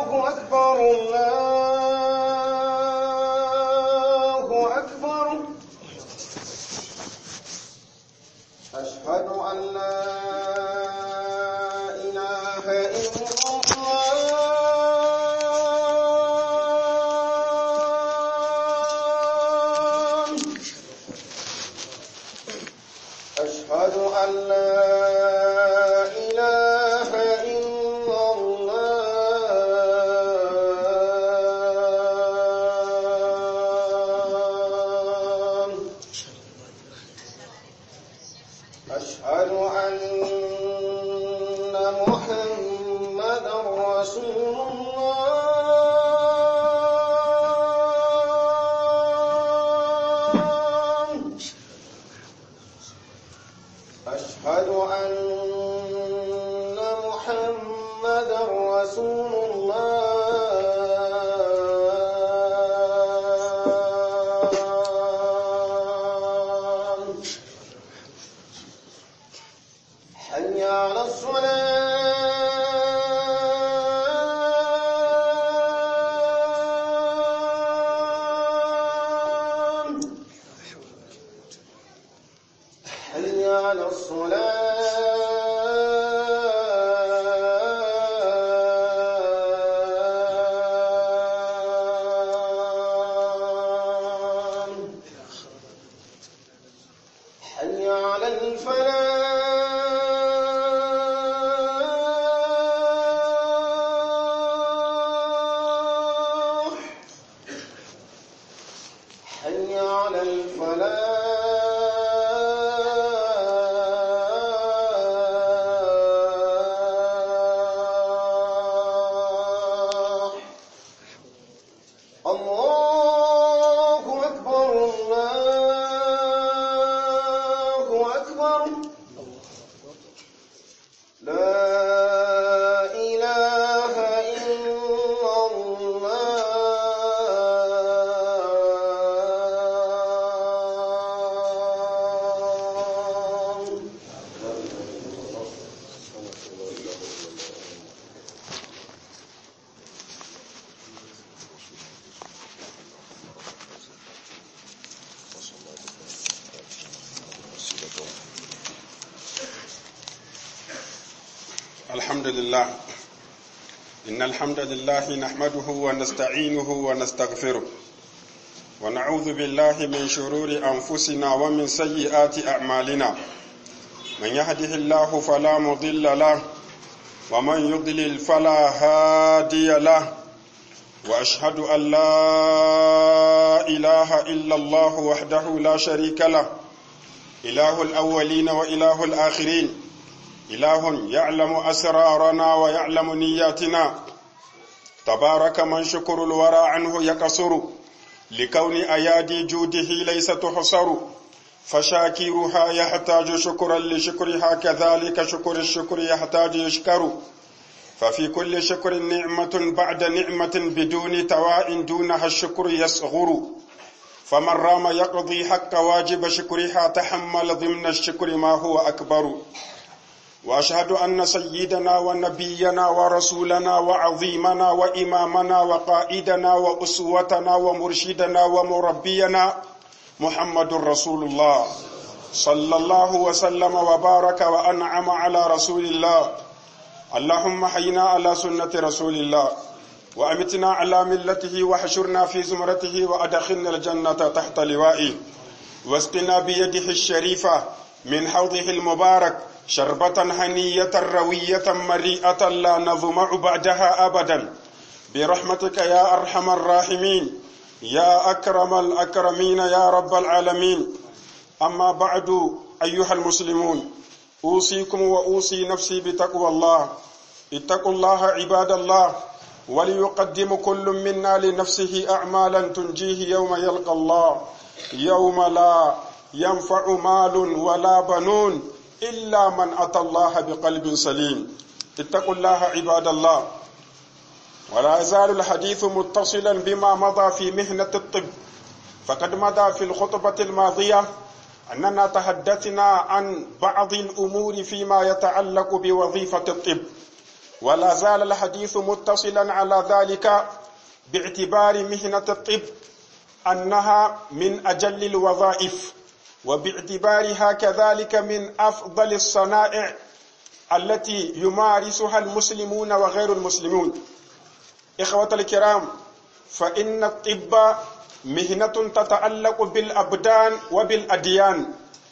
الله أكبر الله أكبر أشهد أن لا إله إلا الله أشهد أن لا إله إلا الله أشهد أن محمدا رسول الله أشهد أن محمدا رسول الله حي على الصلاة حي على الصلاة حي على الفلاح حي على الفلاح الله أكبر الله أكبر لا إله إلا الله الحمد لله إن الحمد لله نحمده ونستعينه ونستغفره ونعوذ بالله من شرور أنفسنا ومن سيئات أعمالنا من يهده الله فلا مضل له ومن يضلل فلا هادي له وأشهد أن لا إله إلا الله وحده لا شريك له إله الأولين وإله الآخرين إله يعلم أسرارنا ويعلم نياتنا تبارك من شكر الورى عنه يقصر لكون أيادي جوده ليس تحصر فشاكرها يحتاج شكرا لشكرها كذلك شكر الشكر يحتاج يشكر ففي كل شكر نعمة بعد نعمة بدون تواء دونها الشكر يصغر فمن رام يقضي حق واجب شكرها تحمل ضمن الشكر ما هو أكبر واشهد ان سيدنا ونبينا ورسولنا وعظيمنا وامامنا وقائدنا واسوتنا ومرشدنا ومربينا محمد رسول الله صلى الله وسلم وبارك وانعم على رسول الله اللهم حينا على سنه رسول الله وامتنا على ملته وحشرنا في زمرته وادخلنا الجنه تحت لوائه واسقنا بيده الشريفه من حوضه المبارك شربة هنية روية مريئة لا نظمع بعدها أبدا برحمتك يا أرحم الراحمين يا أكرم الأكرمين يا رب العالمين أما بعد أيها المسلمون أوصيكم وأوصي نفسي بتقوى الله اتقوا الله عباد الله وليقدم كل منا لنفسه أعمالا تنجيه يوم يلقى الله يوم لا ينفع مال ولا بنون إلا من أتى الله بقلب سليم اتقوا الله عباد الله ولا يزال الحديث متصلا بما مضى في مهنة الطب فقد مضى في الخطبة الماضية أننا تحدثنا عن بعض الأمور فيما يتعلق بوظيفة الطب ولا زال الحديث متصلا على ذلك باعتبار مهنة الطب أنها من أجل الوظائف وباعتبارها كذلك من أفضل الصنائع التي يمارسها المسلمون وغير المسلمون إخوة الكرام فإن الطب مهنة تتعلق بالأبدان وبالأديان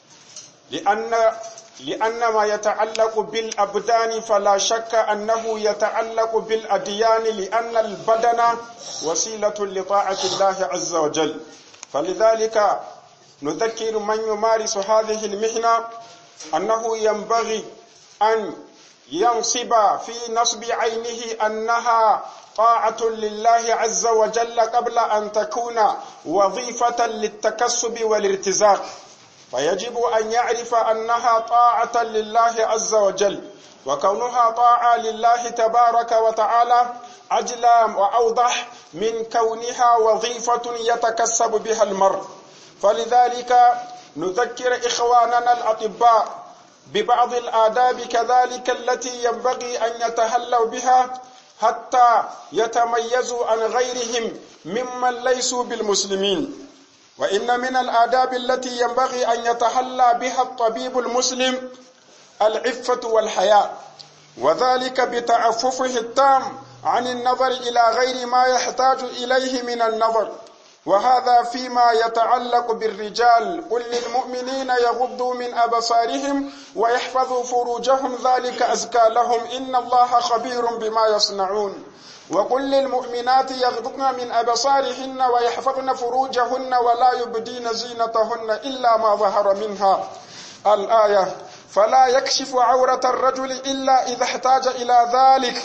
لأن لأن ما يتعلق بالأبدان فلا شك أنه يتعلق بالأديان لأن البدن وسيلة لطاعة الله عز وجل فلذلك نذكر من يمارس هذه المهنة أنه ينبغي أن ينصب في نصب عينه أنها طاعة لله عز وجل قبل أن تكون وظيفة للتكسب والارتزاق فيجب أن يعرف أنها طاعة لله عز وجل وكونها طاعة لله تبارك وتعالى أجلى وأوضح من كونها وظيفة يتكسب بها المرء فلذلك نذكر إخواننا الأطباء ببعض الآداب كذلك التي ينبغي أن يتهلوا بها حتى يتميزوا عن غيرهم ممن ليسوا بالمسلمين وإن من الآداب التي ينبغي أن يتحلى بها الطبيب المسلم العفة والحياء وذلك بتعففه التام عن النظر إلى غير ما يحتاج إليه من النظر وهذا فيما يتعلق بالرجال قل للمؤمنين يغضوا من أبصارهم ويحفظوا فروجهم ذلك أزكى لهم إن الله خبير بما يصنعون وقل للمؤمنات يغضضن من أبصارهن ويحفظن فروجهن ولا يبدين زينتهن إلا ما ظهر منها الآية فلا يكشف عورة الرجل إلا إذا احتاج إلى ذلك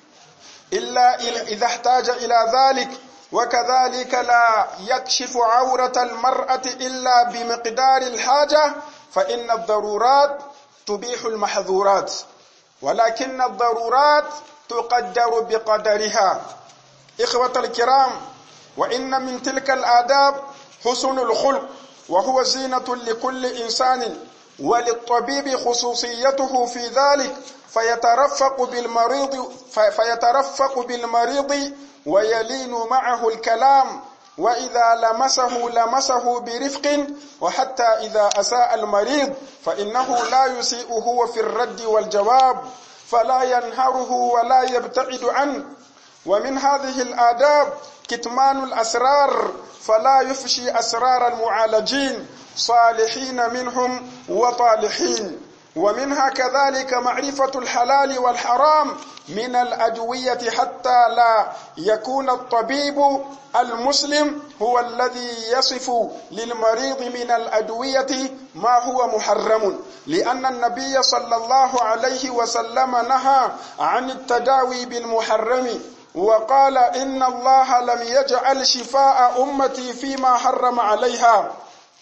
إلا إذا احتاج إلى ذلك وكذلك لا يكشف عورة المرأة إلا بمقدار الحاجة فإن الضرورات تبيح المحظورات ولكن الضرورات تقدر بقدرها إخوة الكرام وإن من تلك الآداب حسن الخلق وهو زينة لكل إنسان وللطبيب خصوصيته في ذلك فيترفق بالمريض فيترفق بالمريض ويلين معه الكلام وإذا لمسه لمسه برفق وحتى إذا أساء المريض فإنه لا يسيئه في الرد والجواب فلا ينهره ولا يبتعد عنه ومن هذه الآداب كتمان الأسرار فلا يفشي أسرار المعالجين صالحين منهم وطالحين ومنها كذلك معرفة الحلال والحرام من الأدوية حتى لا يكون الطبيب المسلم هو الذي يصف للمريض من الأدوية ما هو محرم لأن النبي صلى الله عليه وسلم نهى عن التداوي بالمحرم وقال إن الله لم يجعل شفاء أمتي فيما حرم عليها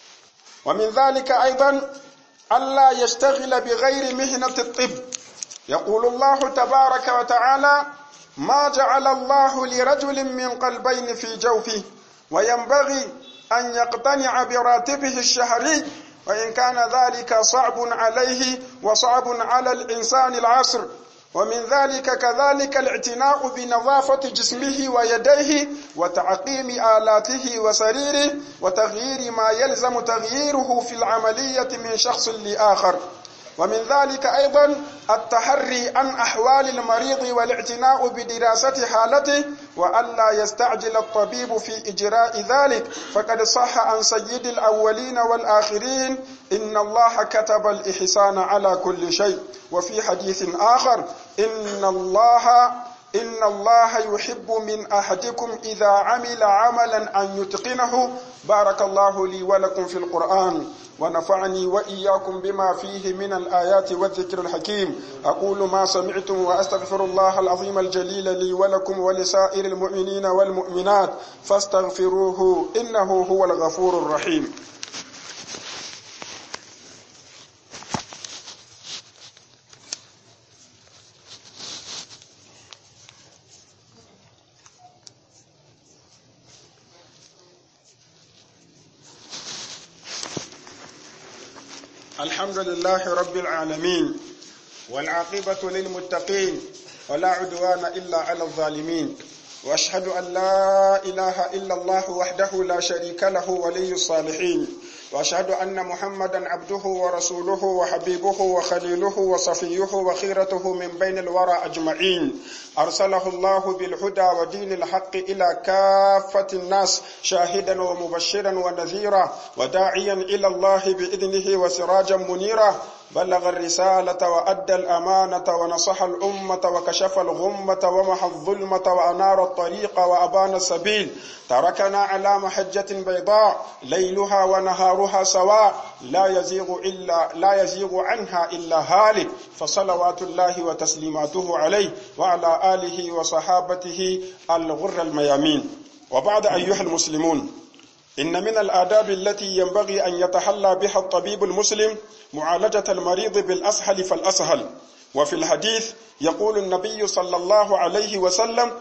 ومن ذلك أيضا ألا يشتغل بغير مهنة الطب يقول الله تبارك وتعالى ما جعل الله لرجل من قلبين في جوفه وينبغي أن يقتنع براتبه الشهري وإن كان ذلك صعب عليه وصعب على الإنسان العصر ومن ذلك كذلك الاعتناء بنظافة جسمه ويديه وتعقيم آلاته وسريره وتغيير ما يلزم تغييره في العملية من شخص لآخر ومن ذلك أيضا التحري عن أحوال المريض والاعتناء بدراسة حالته وألا يستعجل الطبيب في إجراء ذلك فقد صح عن سيد الأولين والآخرين إن الله كتب الإحسان على كل شيء وفي حديث آخر إن الله إن الله يحب من أحدكم إذا عمل عملا أن يتقنه بارك الله لي ولكم في القرآن ونفعني وإياكم بما فيه من الآيات والذكر الحكيم أقول ما سمعتم وأستغفر الله العظيم الجليل لي ولكم ولسائر المؤمنين والمؤمنات فاستغفروه إنه هو الغفور الرحيم الحمد لله رب العالمين والعاقبة للمتقين ولا عدوان إلا على الظالمين وأشهد أن لا إله إلا الله وحده لا شريك له ولي الصالحين وأشهد أن محمدا عبده ورسوله وحبيبه وخليله وصفيه وخيرته من بين الورى أجمعين أرسله الله بالهدى ودين الحق إلى كافة الناس شاهدا ومبشرا ونذيرا وداعيا إلى الله بإذنه وسراجا منيرا بلغ الرسالة وأدى الأمانة ونصح الأمة وكشف الغمة ومحى الظلمة وأنار الطريق وأبان السبيل تركنا على محجة بيضاء ليلها ونهارها سواء لا يزيغ إلا لا يزيغ عنها إلا هالك فصلوات الله وتسليماته عليه وعلى آله وصحابته الغر الميامين وبعد أيها المسلمون إن من الآداب التي ينبغي أن يتحلى بها الطبيب المسلم معالجة المريض بالأسهل فالأسهل وفي الحديث يقول النبي صلى الله عليه وسلم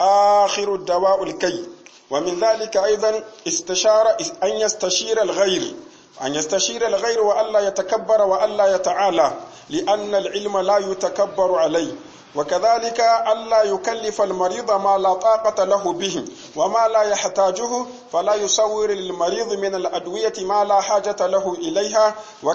آخر الدواء الكي ومن ذلك أيضا استشار أن يستشير الغير أن يستشير الغير وألا يتكبر وألا يتعالى لأن العلم لا يتكبر عليه وكذلك ألا يكلف المريض ما لا طاقة له به وما لا يحتاجه فلا يصور للمريض من الأدوية ما لا حاجة له إليها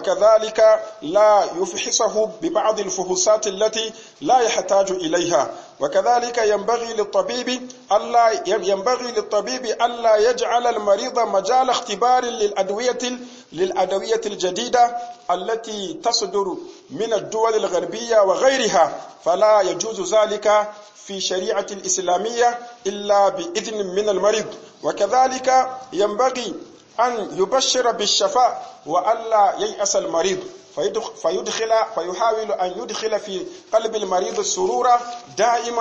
وكذلك لا يفحصه ببعض الفحوصات التي لا يحتاج إليها وكذلك ينبغي للطبيب ألا ينبغي للطبيب ألا يجعل المريض مجال اختبار للأدوية للأدوية الجديدة التي تصدر من الدول الغربية وغيرها فلا يجوز ذلك في شريعة الإسلامية إلا بإذن من المريض وكذلك ينبغي أن يبشر بالشفاء وألا ييأس المريض فيدخل فيحاول أن يدخل في قلب المريض السرور دائما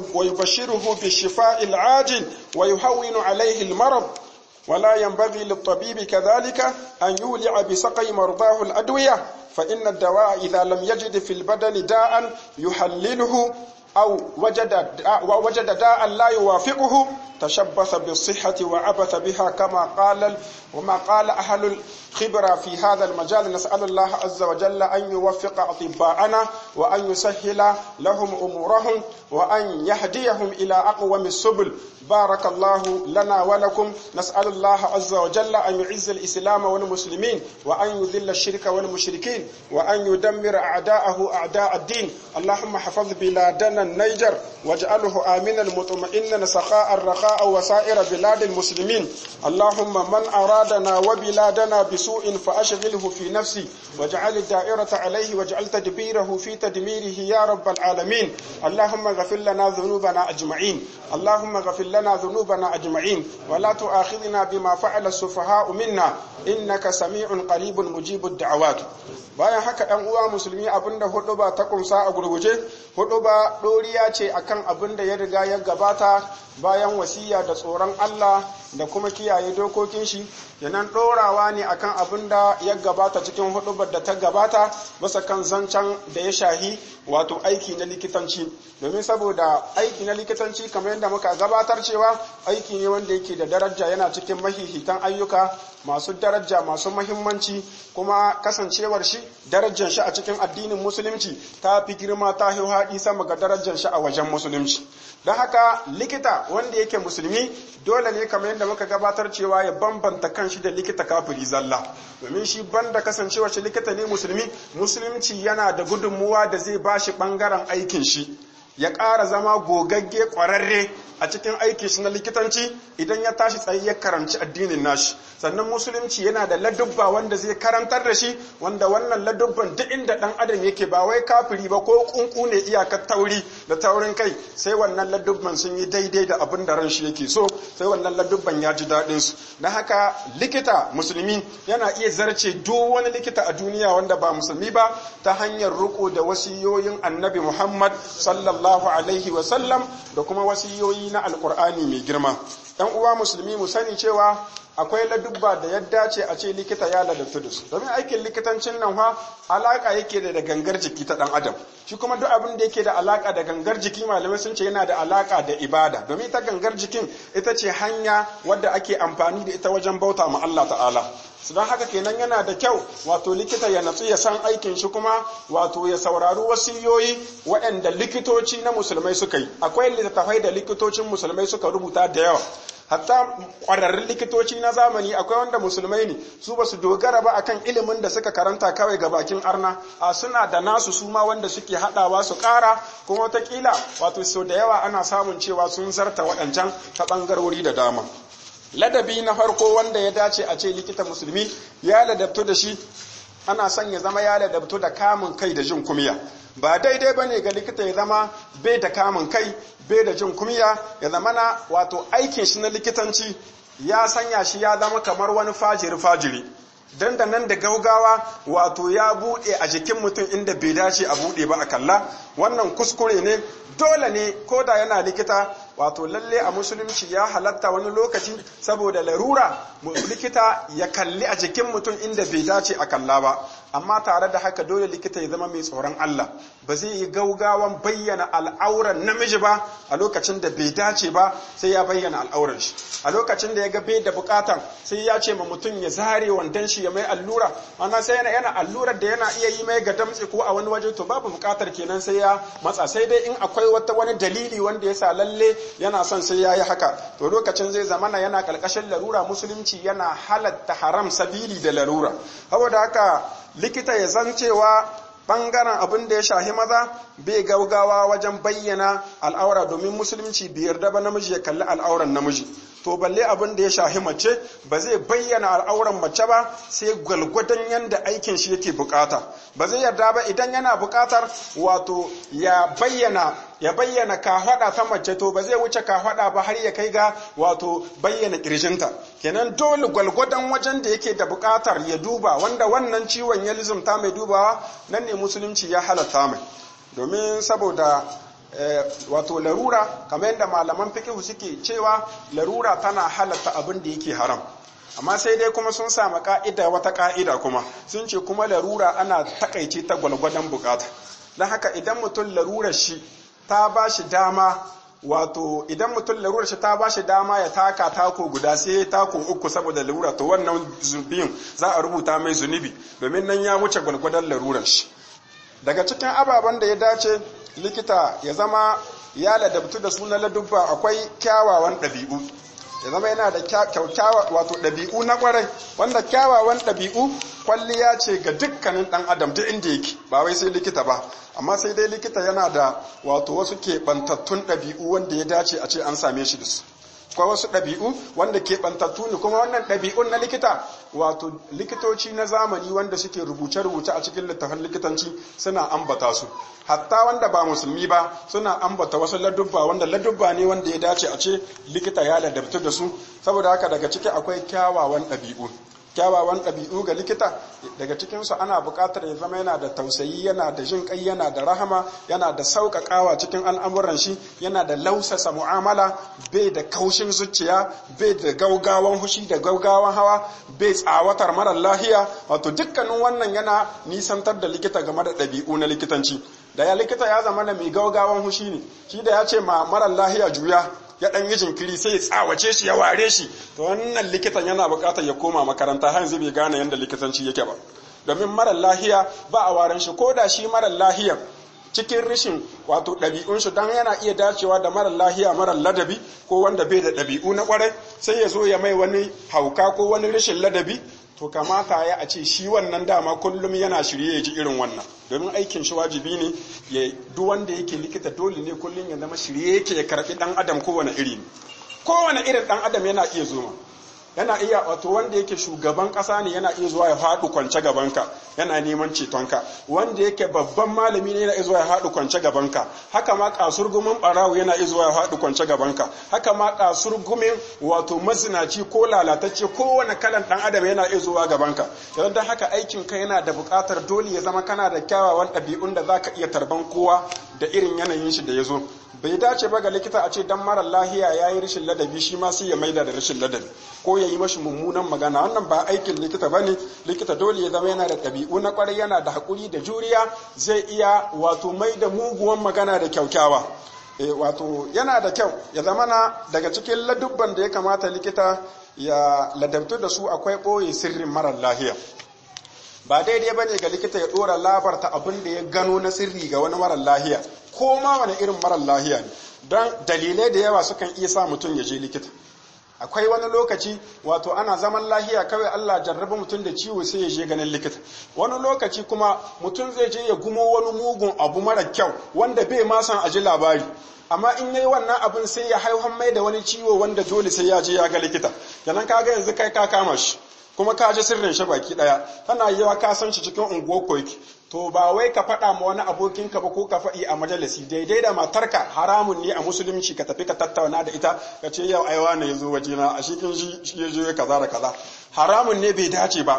ويبشره بالشفاء العاجل ويهون عليه المرض ولا ينبغي للطبيب كذلك أن يولع بسقي مرضاه الأدوية فإن الدواء إذا لم يجد في البدن داء يحلله أو وجد داء وجد داء لا يوافقه تشبث بالصحة وعبث بها كما قال وما قال أهل الخبرة في هذا المجال نسأل الله عز وجل أن يوفق أطباءنا وأن يسهل لهم أمورهم وأن يهديهم إلى أقوم السبل بارك الله لنا ولكم نسأل الله عز وجل أن يعز الإسلام والمسلمين وأن يذل الشرك والمشركين وأن يدمر أعداءه أعداء الدين اللهم حفظ بلادنا النيجر واجعله آمنا مطمئنا سخاء الرخاء وسائر بلاد المسلمين اللهم من أرادنا وبلادنا بسوء فأشغله في نفسي واجعل الدائرة عليه واجعل تدبيره في تدميره يا رب العالمين اللهم غفر لنا ذنوبنا أجمعين اللهم غفر لنا ذنوبنا أجمعين ولا تؤاخذنا بما فعل السفهاء منا إنك سميع قريب مجيب الدعوات bayan haka ɗan uwa musulmi abinda hudu ba ta kumsa a gurguje hudu ba ɗoriya ce akan abin da ya riga ya gabata bayan wasiya da tsoron Allah da kuma kiyaye dokokin shi yanan ɗorawa ne akan abin da ya gabata cikin hudubar da ta gabata bisa kan zancen da ya shahi wato aiki na likitanci domin saboda aiki na likitanci kamar yadda muka gabatar cewa aiki ne wanda yake da daraja yana cikin mahihitan ayyuka masu daraja masu mahimmanci kuma kasancewar shi darajar shi a cikin addinin musulunci ta fi girma ta haɗi sama ga darajar shi a wajen musulunci don haka likita wanda yake musulmi dole ne kamar yadda muka gabatar cewa ya bambanta kanshi da likita kafiri zalla domin shi banda kasancewar shi likita ne musulmi musulunci yana da gudunmuwa da zai bashi bangaren aikin shi ya ƙara zama gogagge ƙwararre a cikin aikin shi na likitanci idan ya tashi tsaye ya karanci addinin nashi sannan musulunci yana da ladubba wanda zai karantar da shi wanda wannan ladubban duk inda dan adam yake ba wai kafiri ba ko kunku ne iyakar tauri da taurin kai sai wannan ladubban sun yi daidai da abin da ran shi yake so sai wannan ladubban ya ji daɗin su don haka likita musulmi yana iya zarce duk wani likita a duniya wanda ba musulmi ba ta hanyar riko da wasiyoyin annabi muhammad sallallahu alaihi wasallam da kuma wasiyoyi na alkur'ani mai girma ɗan uwa musulmi mu sani cewa akwai ladubba da ya dace a ce likita ya ladabtu da su domin aikin likitancin nan fa alaka yake da gangar jiki ta dan adam shi kuma duk abin da yake da alaka da gangar jiki malamai sun ce yana da alaka da ibada domin ita gangar jikin ita ce hanya wadda ake amfani da ita wajen bauta ma Allah ta'ala su don haka kenan yana da kyau wato likita ya natsu ya san aikin shi kuma wato ya saurari wasiyoyi waɗanda likitoci na musulmai suka yi akwai littattafai da likitocin musulmai suka rubuta da yawa hatta ƙwararrun likitoci na zamani akwai wanda musulmai ne su ba su dogara ba akan ilimin da suka karanta kawai ga bakin arna a suna da nasu su ma wanda suke haɗawa su ƙara kuma watakila wato sau da yawa ana samun cewa sun zarta waɗancan ta ɓangarori da dama ladabi na farko wanda ya dace a ce likita musulmi ya ladabtu da shi ana son ya zama ya ladabtu da kamun kai da jin kumiya ba daidai ba ne ga likita ya zama bai da kamun kai bai da jin kumiya ya zama na wato aikin shi na likitanci ya sanya shi ya zama kamar wani fajiri fajiri dan da nan da gaugawa wato ya buɗe a jikin mutum inda bai dace a buɗe ba a kalla wannan kuskure ne dole ne ko da yana likita wato lalle a musulunci ya halatta wani lokaci saboda larura likita ya kalli a jikin mutum inda bai dace a kalla ba amma tare da haka dole likita ya zama mai tsoron Allah ba zai yi gaugawan bayyana al'auran namiji ba a lokacin da bai dace ba sai ya bayyana al'auran shi a lokacin da ya ga bai da bukatan sai ya ce ma mutum ya zare wandon shi ya mai allura ana sai yana yana allurar da yana iya yi mai ga damtse ko a wani waje to babu bukatar kenan sai ya matsa sai dai in akwai wata wani dalili wanda ya sa lalle yana son sai ya yi haka to lokacin zai zamana yana kalkashin larura musulunci yana halatta haram sabili da larura saboda haka likita ya san cewa bangaren abin da ya shahi maza bai gaugawa wajen bayyana al'aura domin musulunci bai yarda ba namiji ya kalli al'auran namiji to balle abin da ya shahi mace ba zai bayyana al'auran mace ba sai gwalgwadon yanda aikin shi yake bukata ba zai yarda ba idan yana bukatar wato ya bayyana ya bayyana kahwada ta mace to ba zai wuce kahwada ba har ya kai ga wato bayyana kirjinta kenan dole gwalgwadon wajen da yake da bukatar ya duba wanda wannan ciwon ya lizumta mai dubawa nan ne musulunci ya halatta mai domin saboda wato larura kamar yadda malaman fikihu suke cewa larura tana halatta abin da yake haram amma sai dai kuma sun samu ka'ida wata ka'ida kuma sun ce kuma larura ana takaice ta gwalgwadon bukata don haka idan mutum larurar shi ta ba shi dama wato idan mutum larurar shi ta ba shi dama ya taka tako guda sai ya tako uku saboda larura to wannan zunubin za a rubuta mai zunubi domin nan ya wuce gwalgwadon larurar shi daga cikin ababen da ya dace likita ya zama ya ladabtu da suna ladubba akwai kyawawan ɗabi'u ya zama yana da kyakkyawa wato ɗabi'u na ƙwarai wanda kyawawan ɗabi'u kwalliya ce ga dukkanin ɗan adam duk inda yake ba wai sai likita ba amma sai dai likita yana da wato wasu keɓantattun ɗabi'u wanda ya dace a ce an same shi da su akwai wasu ɗabi'u wanda keɓantattu ne kuma wannan ɗabi'un na likita wato likitoci na zamani wanda suke rubuce-rubuce a cikin littafin likitanci suna ambata su hatta wanda ba musulmi ba suna ambata wasu ladubba wanda ladubba ne wanda ya dace a ce likita ya ladabtu da su saboda haka daga ciki akwai kyawawan ɗabi'u kyawawan ɗabi'u ga likita daga cikinsu ana buƙatar ya zama yana da tausayi yana da jin ƙai yana da rahama yana da sauƙaƙawa cikin al'amuran shi yana da lausasa mu'amala bai da kaushin zuciya bai da gaugawan hushi da gaugawan hawa bai tsawatar marar lahiya wato dukkanin wannan yana nisantar da likita game da ɗabi'u na likitanci da ya likita ya zama mai gaugawan hushi ne shi da ya ce ma marar lahiya juya ya ɗan yi jinkiri sai ya tsawace shi ya ware shi to wannan likitan yana buƙatar ya koma makaranta har yanzu bai gane yadda likitanci yake ba domin marar lahiya ba a waren shi ko da shi marar lahiyan cikin rishin wato ɗabi'un shi dan yana iya dacewa da marar lahiya marar ladabi ko wanda bai da ɗabi'u na ƙwarai sai ya zo ya mai wani hauka ko wani rashin ladabi to kamata ya a ce shi wannan dama kullum yana shirye ya ji irin wannan domin aikin shi wajibi ne ya duk wanda yake likita dole ne kullum ya zama shirye yake ya karbi dan adam kowane iri ne kowane irin dan adam yana iya zoma yana iya wato wanda yake shugaban kasa ne yana iya zuwa ya faɗi kwance gabanka yana neman cetonka wanda yake babban malami ne yana iya zuwa ya faɗi kwance gabanka haka ma kasurgumin barawo yana iya zuwa ya faɗi kwance gabanka haka ma kasurgumin wato mazinaci ko lalatacce kowane kalan dan adam yana iya zuwa gabanka don dan haka aikin ka yana da buƙatar dole ya zama kana da kyawawan ɗabi'un da zaka iya tarban kowa da irin yanayin shi da ya zo bai dace ba ga likita a ce dan mara lahiya ya yi rashin ladabi shi ma sai ya maida da rashin ladabi ko ya yi mashi mummunan magana wannan ba aikin likita bane likita dole ya zama yana da ɗabi'u na kwarai yana da haƙuri da juriya zai iya wato mai da muguwan magana da kyaukyawa e, wato yana da kyau ya zama na daga cikin ladubban da ya kamata likita ya ladabtu da su akwai ɓoye sirrin marar lahiya ba daidai ba ne ga likita ya ɗora labarta abin da ya gano na sirri ga wani marar lahiya ko ma wani irin marar lahiya ne don dalilai da yawa sukan iya sa mutum ya je likita akwai wani lokaci wato ana zaman lahiya kawai Allah jarraba mutum da ciwo sai ya je ganin likita wani lokaci kuma mutum zai je ya gumo wani mugun abu mara kyau wanda bai ma san aji labari amma in yayi wannan abin sai ya haihuwan mai da wani ciwo wanda dole sai ya je ya ga likita kenan kaga yanzu kai ka kama shi kuma ka ji sirrin shi baki daya tana yiwa ka san shi cikin unguwar koki to ba wai ka faɗa ma wani abokinka ba ko ka faɗi a majalisi daidai da matarka haramun ne a musulunci ka tafi ka tattauna da ita ka ce yau aiwa ne yazo wajena a shikin shi ya je kaza da kaza haramun ne bai dace ba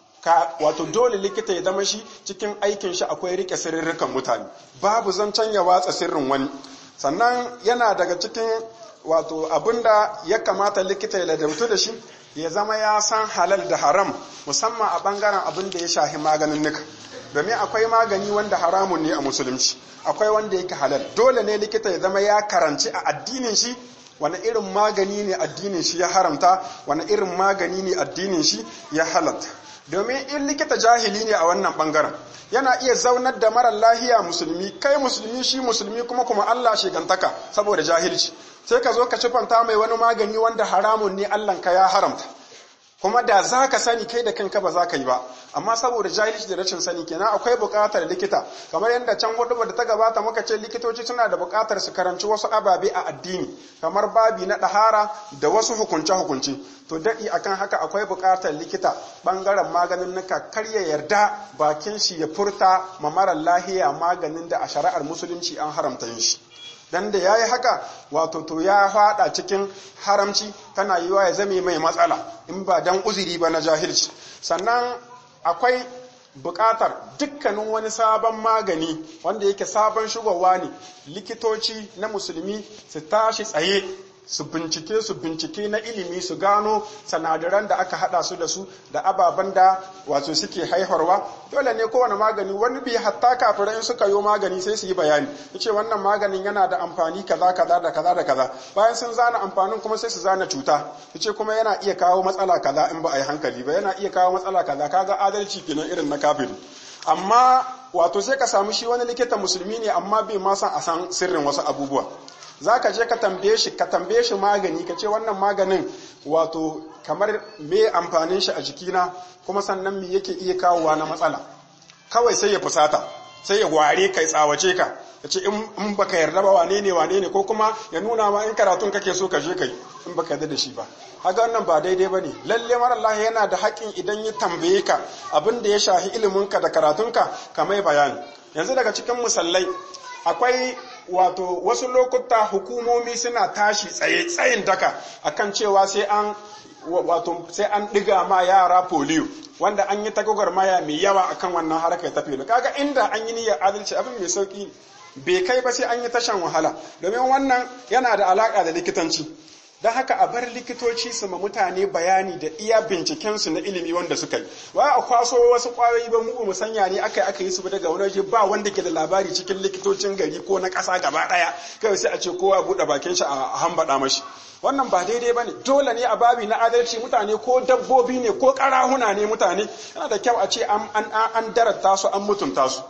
ka wato dole likita ya zama shi cikin aikin shi akwai rike sirrirrikan mutane babu zancen ya watsa sirrin wani sannan yana daga cikin wato abinda ya kamata likita ya ladabtu da shi ya zama ya san halal da haram musamman a bangaren abin da ya shahi maganin nika domin akwai magani wanda haramun ne a musulunci akwai wanda yake halal dole ne likita ya zama ya karanci a addinin shi wani irin magani ne addinin shi ya haramta wani irin magani ne addinin shi ya halatta domin in likita jahili ne a wannan bangaren yana iya zaunar da marar lahiya musulmi kai musulmi shi musulmi kuma kuma Allah shigantaka saboda jahilci sai ka zo ka cifanta mai wani magani wanda haramun ne Allah ka ya haramta kuma da za ka sani kai da kanka ba za ka yi ba amma saboda jahilci da rashin sani kenan akwai buƙatar likita kamar yadda can hudu da ta gabata muka ce likitoci suna da buƙatar su karanci wasu ababe a addini kamar babi na ɗahara da wasu hukunce-hukunce to daɗi akan haka akwai buƙatar likita ɓangaren maganin nuka kar ya yarda bakin shi ya furta ma marar lahiya maganin da a shari'ar musulunci an haramta yin shi dan da yayi haka wato to ya fada cikin haramci tana yiwa ya zame mai matsala in ba dan uzuri ba na jahilci sannan akwai buƙatar dukkanin wani sabon magani wanda yake sabon shugowa ne likitoci na musulmi su tashi tsaye su bincike su bincike na ilimi su gano sanadaran da aka hada su da su da ababen da wato suke haiharwa dole ne kowane magani wani bi hatta kafirai suka yi magani sai su yi bayani yace wannan maganin yana da amfani kaza kaza da kaza da kaza bayan sun zana amfanin kuma sai su zana cuta yace kuma yana iya kawo matsala kaza in ba a yi hankali ba yana iya kawo matsala kaza kaga adalci kenan irin na kafiri amma wato sai ka samu shi wani likita musulmi ne amma bai ma san a san sirrin wasu abubuwa za ka je ka tambaye shi ka tambaye shi magani ka ce wannan maganin wato kamar me amfanin shi a jikina kuma sannan me yake iya kawowa na matsala kawai sai ya fusata sai ya ware kai tsawace ka ya ce in baka yarda ba wane ne wane ne ko kuma ya nuna ma in karatun kake so ka je kai in baka yarda da shi ba haka wannan ba daidai ba ne lalle mara Allah yana da haƙƙin idan ya tambaye ka abin da ya shahi iliminka da karatunka ka mai bayani yanzu daga cikin musallai akwai wato wasu lokuta hukumomi suna tashi tsaye tsayin daka akan cewa sai an wato sai an diga ma yara polio wanda an yi tagogar maya mai yawa akan wannan harkar ta filo kaga inda an yi niyyar adalci abin mai sauki bai kai ba sai an yi tashan wahala domin wannan yana da alaka da likitanci don haka a bar likitoci su ma mutane bayani da iya bincikensu na ilimi wanda suka yi wa a kwaso wasu kwayoyi ba mu mu sanya ne aka aka yi su daga wani waje ba wanda ke da labari cikin likitocin gari ko na ƙasa gaba ɗaya kawai sai a ce kowa buɗe bakin shi a hambaɗa mashi wannan ba daidai ba ne dole ne a babi na adalci mutane ko dabbobi ne ko ƙarahuna ne mutane yana da kyau a ce an darata su an mutunta su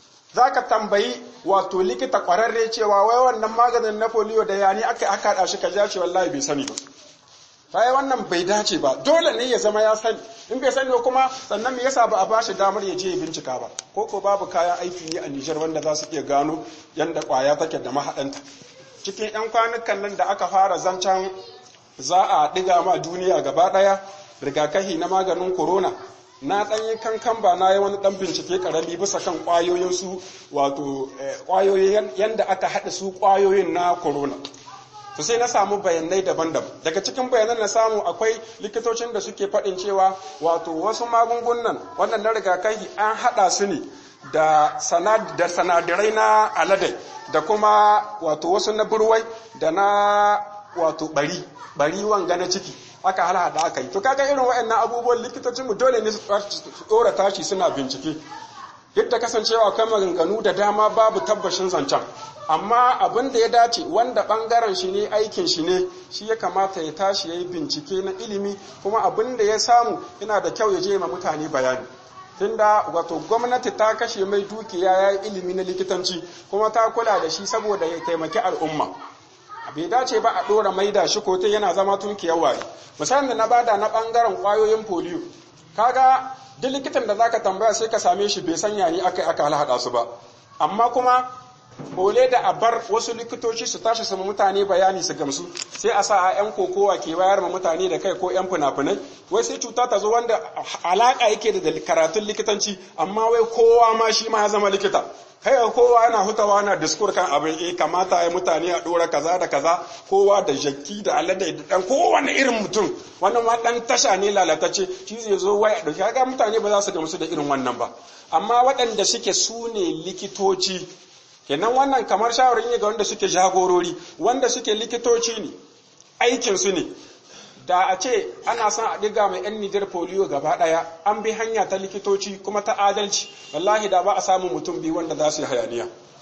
za ka tambayi wato likita kwararre cewa wai wannan maganin na polio da yani aka aka haɗa shi ka ja ce wallahi bai sani ba sai wannan bai dace ba dole ne ya zama ya sani in bai sani kuma sannan me yasa ba a bashi damar ya je ya bincika ba ko ko babu kayan aiki ne a Nijar wanda za su iya gano yanda kwaya take da mahaɗanta cikin 'yan kwanukan nan da aka fara zancen za a ɗiga ma duniya gaba ɗaya rigakafi na maganin corona na ɗan yi kankan ba na yi wani ɗan bincike ƙarami bisa kan ƙwayoyin su wato ƙwayoyin yadda aka haɗa su ƙwayoyin na corona to sai na samu bayanai daban-daban daga cikin bayanan na samu akwai likitocin da suke faɗin cewa wato wasu magungunan wannan na rigakafi an haɗa su ne da sanadirai na aladai da kuma wato wasu na burwai da na wato bari bari wanga na ciki aka halhada aka yi to kaga irin waɗannan abubuwan likitocin mu dole ne su tsora tashi suna bincike yadda kasancewa akwai maganganu da dama babu tabbashin zancen amma abin da ya dace wanda bangaren shi ne aikin shi ne shi ya kamata ya tashi ya yi bincike na ilimi kuma abin da ya samu yana da kyau ya je ma mutane bayani tunda wato gwamnati ta kashe mai dukiya ya yi ilimi na likitanci kuma ta kula da shi saboda ya taimaki al'umma bai dace ba a ɗora maida shi ko yana zama tunkiyar wari misalin da na bada na ɓangaren ƙwayoyin polio kaga duk likitan da zaka tambaya sai ka same shi bai sanya ni aka aka halhaɗa su ba amma kuma bole da a bar wasu likitoci su tashi su mutane bayani su gamsu sai a sa a yan kokowa ke bayar ma mutane da kai ko yan fina-finai wai sai cuta ta zo wanda alaka yake da karatun likitanci amma wai kowa ma shi ma ya zama likita kai kowa yana hutawa na diskur kan abin eh kamata ya mutane a dora kaza da kaza kowa da jakki da alade da dan kowane irin mutum wannan ma dan tasha ne lalatacce shi zai zo wai da kaga mutane ba za su gamsu da irin wannan ba amma waɗanda suke su ne likitoci kenan wannan kamar shawarin ne ga wanda suke jagorori wanda suke likitoci ne aikinsu ne da a ce ana son a ɗiga mai 'yan nijar polio gaba ɗaya an bi hanya ta likitoci kuma ta adalci wallahi da ba a samu mutum biyu wanda za su yi hayaniya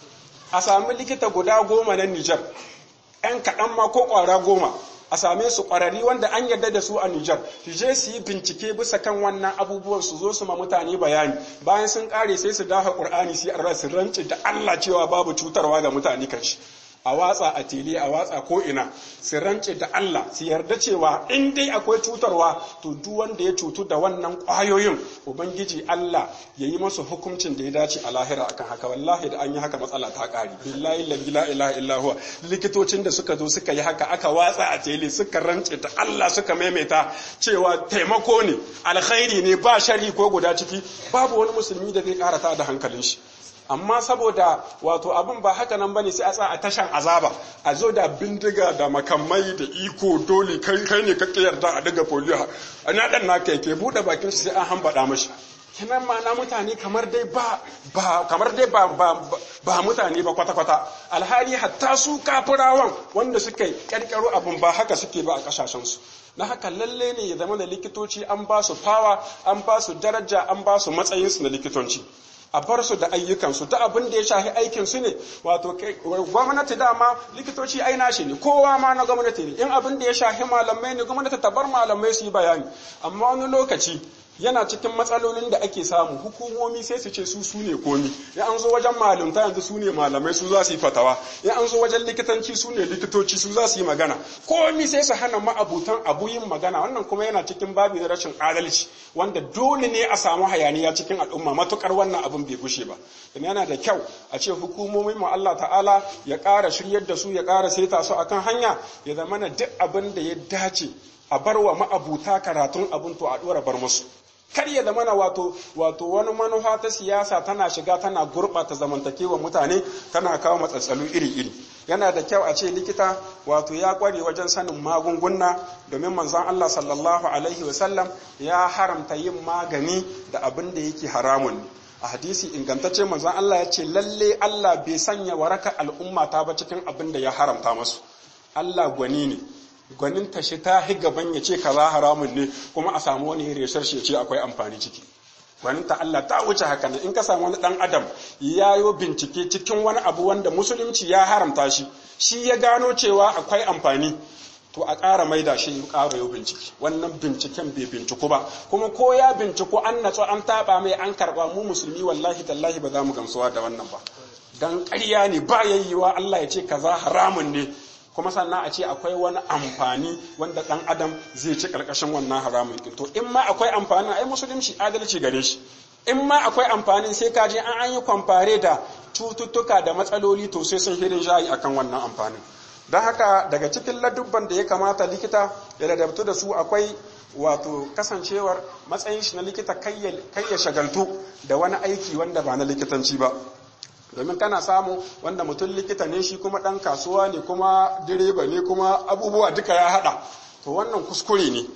a sami likita guda goma na nijar 'yan kaɗan ma ko ƙwara goma a same su ƙwararri wanda an yarda da su a Nijar su je su yi bincike bisa kan wannan abubuwan su zo su ma mutane bayani bayan sun ƙare sai su dafa Qur'ani su yi su rance da Allah cewa babu cutarwa ga mutane kan shi a watsa a tele a watsa ko ina su rance da Allah su yarda cewa in dai akwai cutarwa to duk wanda ya cutu da wannan ƙwayoyin ubangiji Allah ya yi masa hukuncin da ya dace a lahira akan haka wallahi da an yi haka matsala ta ƙari billahi la ilaha illa huwa likitocin da suka zo suka yi haka aka watsa a tele suka rance da Allah suka maimaita cewa taimako ne alkhairi ne ba shari ko guda ciki babu wani musulmi da zai karata da hankalin shi amma saboda wato abin ba haka nan bane sai a tsaya a tashan azaba a zo da bindiga da makamai da iko dole kai kai ne kake yarda a daga polio ana dan naka yake bude bakin shi sai an hambada mashi kenan ma'ana mutane kamar dai ba ba kamar dai ba ba, ba mutane ba kwata kwata alhali hatta su kafirawan wanda suka kirkiro abin ba haka suke ba a kasashen su na haka lalle ne ya zama da likitoci an ba su fawa an ba su daraja an ba su matsayinsu na likitanci a bar su da ayyukansu ta abin da ya shafi aikinsu ne wato gwamnati dama likitoci ai nashi ne kowa ma na gwamnati ne in abin da ya shafi malamai ne gwamnati ta bar malamai su yi bayani amma wani lokaci yana cikin matsalolin da ake samu hukumomi sai su ce su su ne komi ya an zo wajen malumta yanzu su ne malamai su za su yi fatawa ya an zo wajen likitanci su ne likitoci su za su yi magana komi sai su hana ma'abutan abu yin magana wannan kuma yana cikin babi na rashin adalci wanda dole ne a samu hayaniya cikin al'umma matukar wannan abin bai gushe ba yana da kyau a ce hukumomin mu Allah ta'ala ya ƙara shiryar da su ya ƙara saita su akan hanya ya zama na duk abin da ya dace a bar wa ma'abuta karatun abin to a ɗora bar musu kar ya zamana wato wato wani manufa ta siyasa tana shiga tana gurɓata zamantakewa mutane tana kawo matsatsalu iri-iri yana da kyau a ce likita wato ya kware wajen sanin magunguna domin manzon Allah sallallahu alaihi wasallam ya haramta yin magani da abin da yake haramun a hadisi ingantacce manzon Allah ya ce lalle Allah bai sanya waraka al'umma ta ba cikin abin da ya haramta masu Allah gwani ne gwanin tashi ta hi gaban ya ce kaza haramun ne kuma a samu wani reshar shi ce akwai amfani ciki gwanin ta Allah ta wuce haka nan in ka samu wani dan adam yayo bincike cikin wani abu wanda musulunci ya haramta shi shi ya gano cewa akwai amfani to a ƙara maida shi ƙara yau bincike wannan binciken bai binciku ba kuma ko ya binciku an natsu an taɓa mai an karɓa mu musulmi wallahi tallahi ba za mu gamsuwa da wannan ba dan ƙarya ne ba yayyiwa Allah ya ce kaza haramun ne kuma sannan a ce akwai wani amfani wanda ɗan adam zai ci ƙarƙashin wannan haramun to in ma akwai amfanin ai musulunci adalci gare shi in ma akwai amfanin sai ka je an yi kwamfare da cututtuka da matsaloli to sai sun hirin shayi akan wannan amfanin don haka daga cikin ladubban da ya kamata likita ya ladabtu da su akwai wato kasancewar matsayin shi na likita kai ya shagaltu da wani aiki wanda ba na likitanci ba domin kana samu wanda mutum likita ne shi kuma ɗan kasuwa ne kuma direba ne kuma abubuwa duka ya haɗa to wannan kuskure ne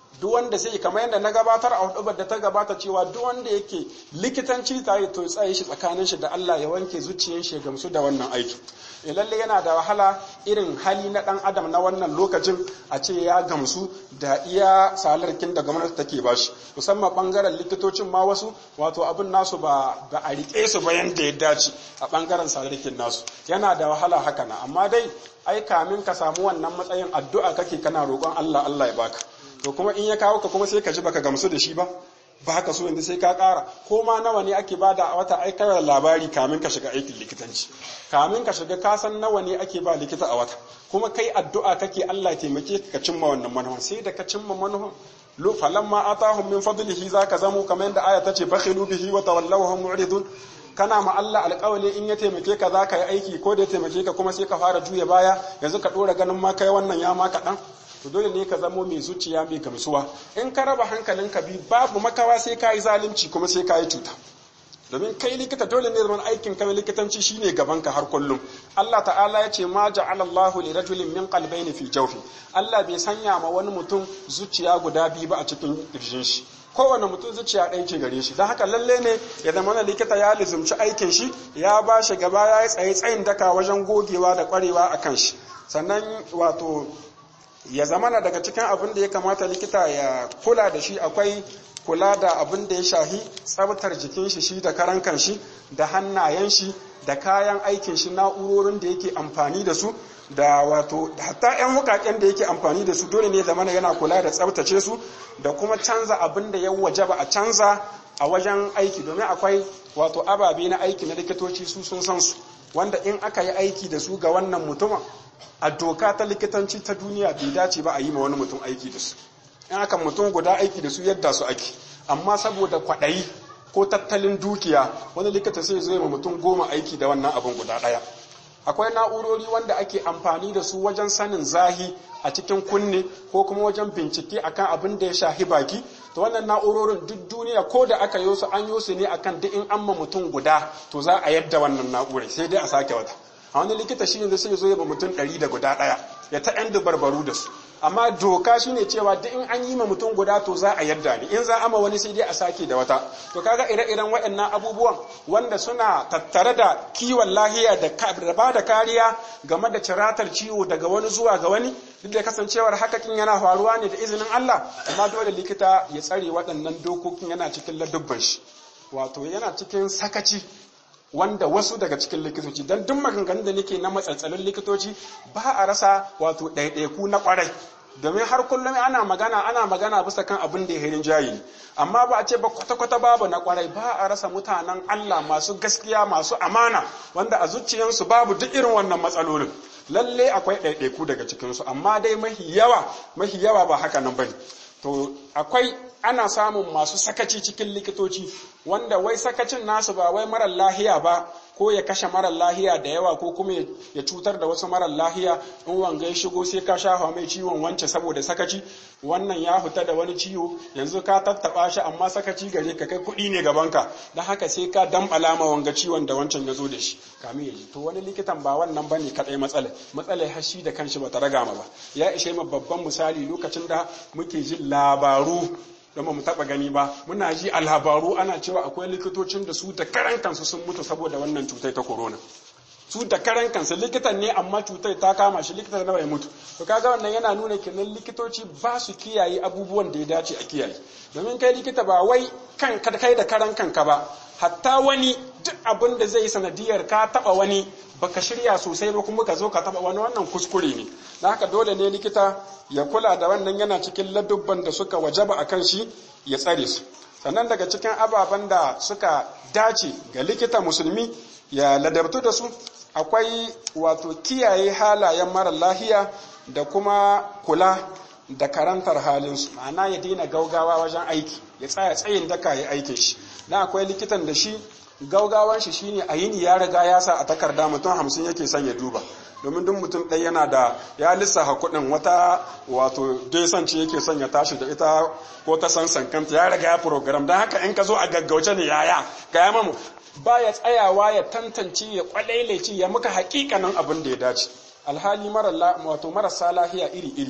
duk wanda sai kamar yadda na gabatar a hudubar da ta gabata cewa duk wanda yake likitanci tare to tsaye shi tsakanin shi da Allah ya wanke zuciyar shi ya gamsu da wannan aiki e lalle yana da wahala irin hali na dan adam na wannan lokacin a ce ya gamsu da iya salarkin da gwamnati take bashi musamman bangaren likitocin ma wasu wato abin nasu ba ba a rike su ba yanda ya dace a bangaren salarkin nasu yana da wahala haka na amma dai ai kamin ka samu wannan matsayin addu'a kake kana roƙon Allah Allah ya baka to kuma in ya kawo ka kuma sai ka ji baka gamsu da shi ba ba ka so yanzu sai ka ƙara ko ma nawa ne ake bada a wata aikar labari kamin ka shiga aikin likitanci kamin ka shiga ka san nawa ne ake ba likita a wata kuma kai addu'a kake Allah ya taimake ka cimma wannan manufa sai da ka cimma manufa lu falamma atahum min fadlihi zaka zamu kamar yadda aya tace bakhilu bihi wa tawallaw hum mu'ridun kana ma Allah alƙawali in ya taimake ka za ka yi aiki ko da ya taimake ka kuma sai ka fara juya baya yanzu ka ɗora ganin ma kai wannan ya ma kaɗan to dole ne ka zamo mai zuciya mai gamsuwa in ka raba hankalinka bi babu makawa sai ka yi zalunci kuma sai ka yi cuta domin kai likita dole ne zaman aikin kai likitanci shine gaban ka har kullum Allah ta'ala ya ce ma ja'ala Allahu li rajulin min qalbayni fi jawfi Allah bai sanya ma wani mutum zuciya guda biyu ba a cikin kirjin shi kowane mutum zuciya ɗaya ce gare shi don haka lalle ne ya zama na likita ya lizumci aikin shi ya ba shi gaba ya yi tsaye tsayin daka wajen gogewa da ƙwarewa a kan shi sannan wato ya zama na daga cikin abin da ya kamata likita ya kula da shi akwai kula da abin da ya shahi tsabtar jikin shi shi da karan kan shi da hannayen shi da kayan aikin shi na'urorin da yake amfani da su da wato hatta 'yan wukaken da yake amfani da su dole ne zamana yana kula da tsabtace su da kuma canza abin da ya wajaba a canza a wajen aiki domin akwai wato ababe na aiki na likitoci su sun san su wanda in aka yi aiki da su ga wannan mutumin a doka ta likitanci ta duniya bai dace ba a yi ma wani mutum aiki da su in aka mutum guda aiki da su yadda su ake amma saboda kwaɗayi ko tattalin dukiya wani likita sai zo ma mutum goma aiki da wannan abin guda ɗaya akwai na'urori wanda ake amfani da su wajen sanin zahi a cikin kunne ko kuma wajen bincike akan abin da ya shahi baki to wannan na'urorin duk duniya ko da aka yi su an yi su ne akan duk in an ma mutum guda to za a yadda wannan na'urai sai dai a sake wata a wani likita shi yanzu sai ya zo ya ba mutum ɗari da guda ɗaya ya ta yan barbaru da su amma doka shine cewa duk in an yi ma mutum guda to za a yadda ne in za a ma wani sai dai a sake da wata to kaga ire-iren waɗannan abubuwan wanda suna tattare da kiwon lahiya da ba da kariya game da ciratar ciwo daga wani zuwa ga wani duk da kasancewar hakakin yana faruwa ne da izinin Allah amma dole likita ya tsare waɗannan dokokin yana cikin ladubban shi wato yana cikin sakaci wanda wasu daga cikin likitoci don duk maganganun da nake na matsaltsalin likitoci ba a rasa wato ɗaiɗaiku na ƙwarai domin har kullum ana magana ana magana bisa kan abin da ya hirin jayi amma ba a ce ba kwata-kwata babu na ƙwarai ba a rasa mutanen Allah masu gaskiya masu amana wanda a zuciyansu babu duk irin wannan matsalolin lalle akwai ɗaiɗaiku daga cikinsu amma dai mahi yawa mahi yawa ba haka nan bane to akwai ana samun masu sakaci cikin likitoci wanda wai sakacin nasu ba wai marar lahiya ba ko ya kashe marar lahiya da yawa ko kuma ya cutar da wasu marar lahiya in wanga ya shigo sai ka shafa mai ciwon wance saboda sakaci wannan ya fita da wani ciwo yanzu ka tattaba shi amma sakaci gare ka kai kuɗi ne gabanka don haka sai ka dambala ma wanga ciwon da wancan ya zo da shi kamin ya ji to wani likitan ba wannan bane kadai matsala matsala har shi da kanshi bata raga ma ba ya ishe ma babban misali lokacin da muke jin labaru don mu taba gani ba muna ji a labaru ana cewa akwai likitocin da su da karan kansu sun mutu saboda wannan cutar ta corona su da karan kansu likitan ne amma cutar ta kama shi likitan nawa ya mutu to kaga wannan yana nuna kenan likitoci ba su kiyaye abubuwan da ya dace a kiyaye domin kai likita ba wai kan kai da karan kanka ba hatta wani duk abin da zai yi sanadiyar ka taba wani baka shirya sosai ba kuma ka zo ka taba wani wannan kuskure ne na haka dole ne likita ya kula da wannan yana cikin ladubban da suka wajaba a kan shi ya tsare su sannan daga cikin ababen da suka dace ga likita musulmi ya ladabtu da su akwai wato kiyaye halayen mara lahiya da kuma kula da karantar halinsu ma'ana ya daina gaugawa wajen aiki ya tsaya tsayin daka ya aikin shi na akwai likitan da shi gaugawan shi shine a yini ya riga ya sa a takarda mutum hamsin yake son ya duba domin duk mutum ɗaya yana da ya lissafa kuɗin wata wato desan ce yake son ya tashi da ita ko ta san sankanta ya riga ya program don haka in ka zo a gaggauce ne yaya ga ya mamu ba ya tsayawa ya tantance ya kwalaileci ya muka hakikanin abin da ya dace alhali wato marasa lahiya iri iri ne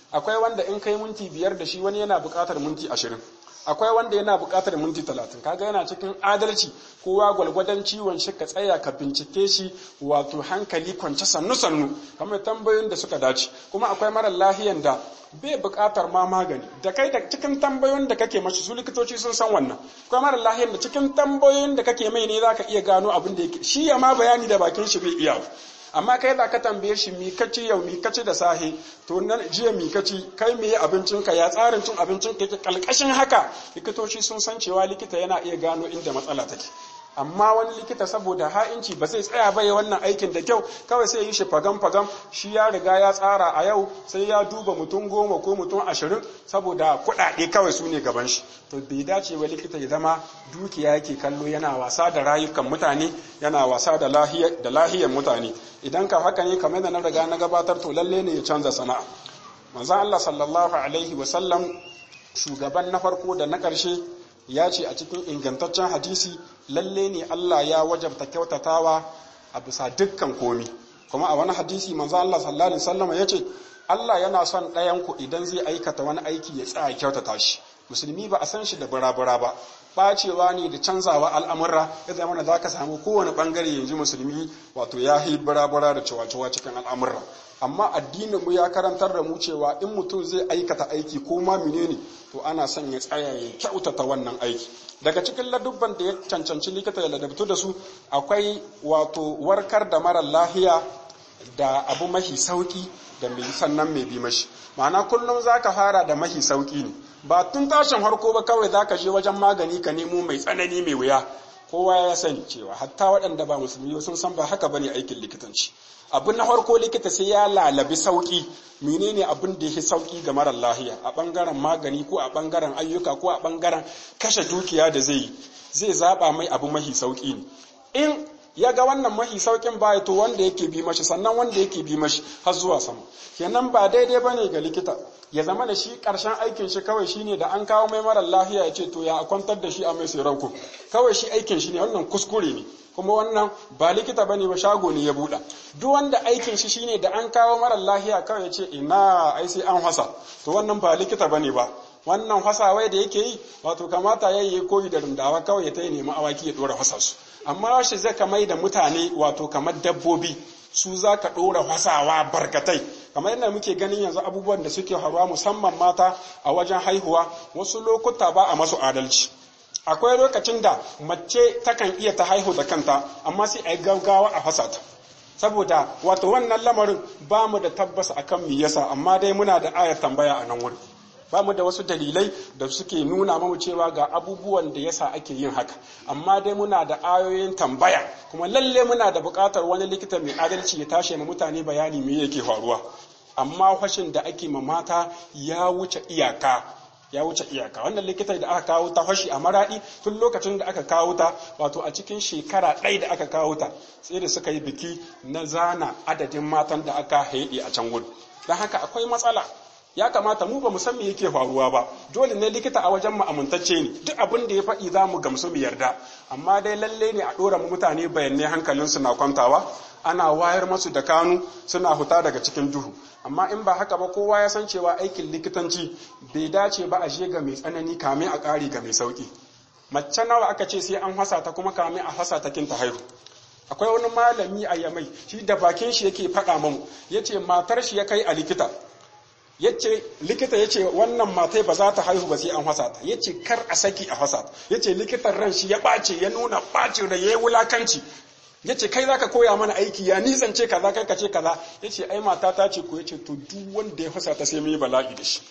akwai wanda in kai minti biyar da shi wani yana buƙatar minti ashirin akwai wanda yana buƙatar minti talatin kaga yana cikin adalci kowa gwalgwadon ciwon shi ka tsaya ka bincike shi wato hankali kwance sannu sannu kamar tambayoyin da suka dace kuma akwai mara lahiyan da bai buƙatar ma magani da kai da cikin tambayoyin da kake mashi su likitoci sun san wannan akwai mara lahiyan da cikin tambayoyin da kake mai ne zaka iya gano abin da yake shi ya ma bayani da bakin shi bai iya amma kai da ka tambaye shi mi kaci yau mi kaci da sahe to nan jiya mi kaci kai me abincin ka ya tsarin cin abincin ka yake kalkashin haka likitoci sun san cewa likita yana iya gano inda matsala take amma wani likita saboda ha'inci ba zai tsaya ba ya wannan aikin da kyau kawai sai yi shi fagam fagam shi ya riga ya tsara a yau sai ya duba mutum goma ko mutum ashirin saboda kuɗaɗe kawai su ne gaban shi to bai dace wa likita ya zama dukiya yake kallo yana wasa da rayukan mutane yana wasa da lahiyar mutane idan ka haka ne kamar da na riga na gabatar to lalle ne ya canza sana'a manzon Allah sallallahu alaihi wa sallam shugaban na farko da na ƙarshe ya ce a cikin ingantaccen hadisi lalle ne Allah ya wajabta kyautatawa a bisa dukkan komi kuma a wani hadisi manzo Allah sallallahu alaihi wasallam ya ce Allah yana son ɗayan ku idan zai aikata wani aiki ya tsaya kyautata shi musulmi ba a san shi da burabura ba bacewa ne da canzawa al'amurra ya zama da za ka samu kowane bangare yanzu musulmi wato ya yi burabura da cewa cikin al'amurra amma addinin mu ya karantar da mu cewa in mutum zai aikata aiki ko ma menene to ana son ya tsaya ya kyautata wannan aiki daga cikin ladubban da ya cancanci likita ya ladabtu da su akwai wato warkar da mara lahiya da abu mahi sauki da mai sannan mai bi mashi ma'ana kullum zaka fara da mahi sauki ne ba tun tashin harko ba kawai zaka je wajen magani ka nemo mai tsanani mai wuya kowa ya sani cewa hatta waɗanda ba musulmi sun san ba haka bane aikin likitanci abin na farko likita sai ya lalabi sauki menene abin da yake sauki ga marar lahiya a bangaren magani ko a bangaren ayyuka ko a bangaren kashe dukiya da zai yi zai zaba mai abu mahi sauki ne in ya ga wannan mahi saukin baya to wanda yake bi mashi sannan wanda yake bi mashi har zuwa sama kenan ba daidai bane ga likita ya zama da shi karshen aikin shi kawai shine da an kawo mai marar lahiya ya ce to ya kwantar da shi a mai sirauku kawai shi aikin shi ne wannan kuskure ne kuma wannan ba likita bane ba shago ne ya buɗa duk wanda aikin shi shine da an kawo marar lahiya kawai ya ce ina ai sai an hasa to wannan ba likita bane ba wannan hasawai da yake yi wato kamata ya yi koyi da rundawa kawai ya ta yi nemi awaki ya dora hasa su amma shi zai kamai da mutane wato kamar dabbobi su za ka ɗora hasawa barkatai kamar yadda muke ganin yanzu abubuwan da suke haruwa musamman mata a wajen haihuwa wasu lokuta ba a masu adalci akwai lokacin da mace takan iya ta haihu da kanta amma sai a yi gaggawa a fasa ta saboda wato wannan lamarin ba mu da tabbas akan me yasa amma dai muna da ayar tambaya a nan wurin ba mu da wasu dalilai da suke nuna mamu cewa ga abubuwan da yasa ake yin haka amma dai muna da ayoyin tambaya kuma lalle muna da buƙatar wani likita mai adalci ya tashi ma mutane bayani me yake faruwa amma fashin da ake ma mata ya wuce iyaka ya wuce iyaka wannan likita da aka kawo ta fashi a maradi tun lokacin da aka kawo ta wato a cikin shekara ɗaya da aka kawo ta sai da suka yi biki na zana adadin matan da aka haɗe a can gudu don haka akwai matsala ya kamata mu ba mu san me yake faruwa ba dole ne likita a wajen mu amintacce ne duk abin da ya faɗi za mu gamsu mu yarda amma dai lalle ne a ɗora mu mutane bayanai hankalinsu na kwantawa ana wayar masu da kanu suna huta daga cikin duhu amma in ba haka ba kowa ya san cewa aikin likitanci bai dace ba a je ga mai tsanani kame a ƙari ga mai sauƙi mace nawa aka ce sai an hasa ta kuma kame a hasa ta kinta haihu akwai wani malami a yamai shi da bakin shi yake faɗa mamu yace matar shi ya kai a likita yace likita yace wannan matai ba za ta haihu ba sai an hasa ta yace kar a saki a hasa ta yace likitan ran shi ya ɓace ya nuna ɓacin da yayi wulakanci yace kai zaka koya mana aiki ya nisance kaza kai kace kaza yace ai mata ta ce ko yace to duk wanda ya fasa ta sai mu yi bala'i da shi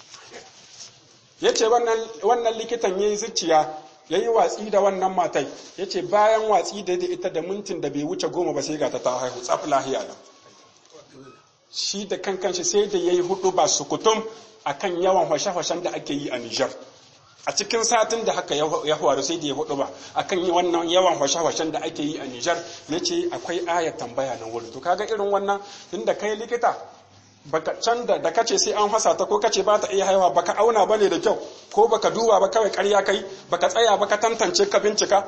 yace wannan wannan likitan yayi zuciya yayi watsi da wannan matai yace bayan watsi da ita da mintin da bai wuce goma ba sai ga ta ta haihu tsaf lahiya nan shi da kankan shi sai da yayi hudu ba sukutum akan yawan hwashe-hwashen da ake yi a Niger a cikin satin da haka ya faru sai da ya hudu ba akan yi wannan yawan hwashe-hwashen da ake yi a Nijar ya ce akwai ayar tambaya nan wurin to kaga irin wannan tunda kai likita baka can da da kace sai an fasa ta ko kace ba ta iya haihuwa baka auna bane da kyau ko baka duba ba kawai ƙarya kai baka tsaya baka tantance ka bincika